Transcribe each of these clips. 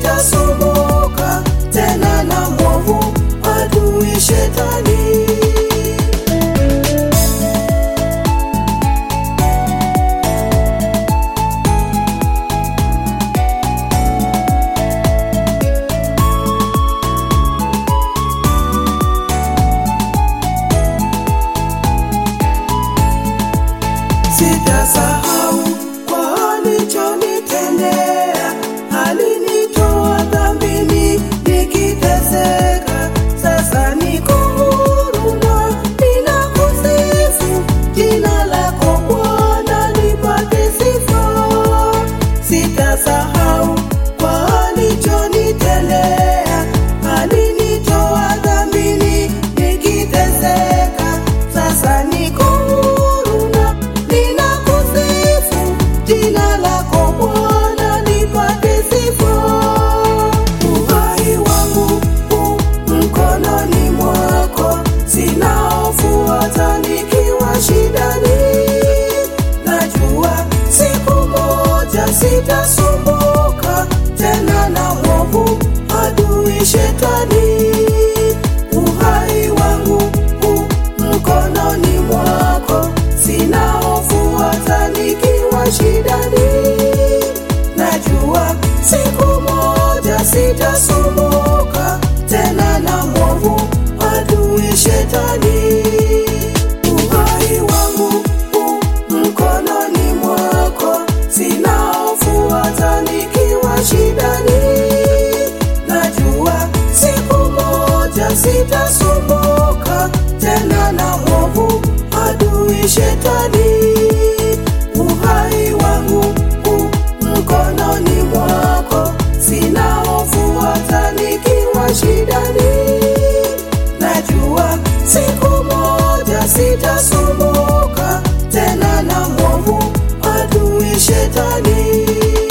sitasumbuka tena na mwovu adui shetani. Sitasahau kwa alichonitendea, alinitoa dhambini nikiteseka. Sasa niko huru na ninakusifu, jina lako Bwana lipate sifa. Sitasahau kwa alichonitendea, alinitoa dhambini nikiteseka. Sasa niko huru na ninakusifu, jina lako Bwana lipate sifa. Uhai wangu u mkononi mwako, sina hofu hata nikiwa shidani. Najua siku moja sitasumbuka tena na mwovu adui shetani. Uhai wangu u mkononi mwako, sina hofu hata nikiwa shidani. Najua siku moja sitasumbuka tena na mwovu adui shetani. Uhai wangu u mkononi mwako, sina hofu hata nikiwa shidani. Najua siku moja sitasumbuka tena na mwovu adui shetani. Uhai wangu u mkononi mwako, sina hofu hata nikiwa shidani. Najua siku moja sitasumbuka tena na mwovu adui shetani.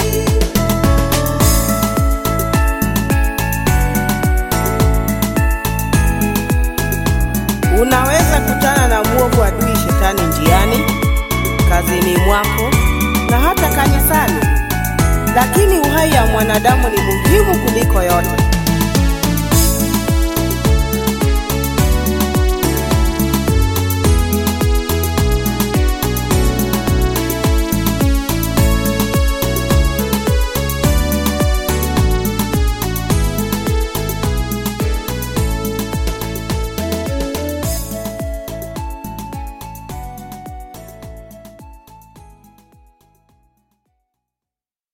Unaweza kutana na mwovu adui shetani njiani, kazini mwako na hata kanisani, lakini uhai ya mwanadamu ni muhimu kuliko yote.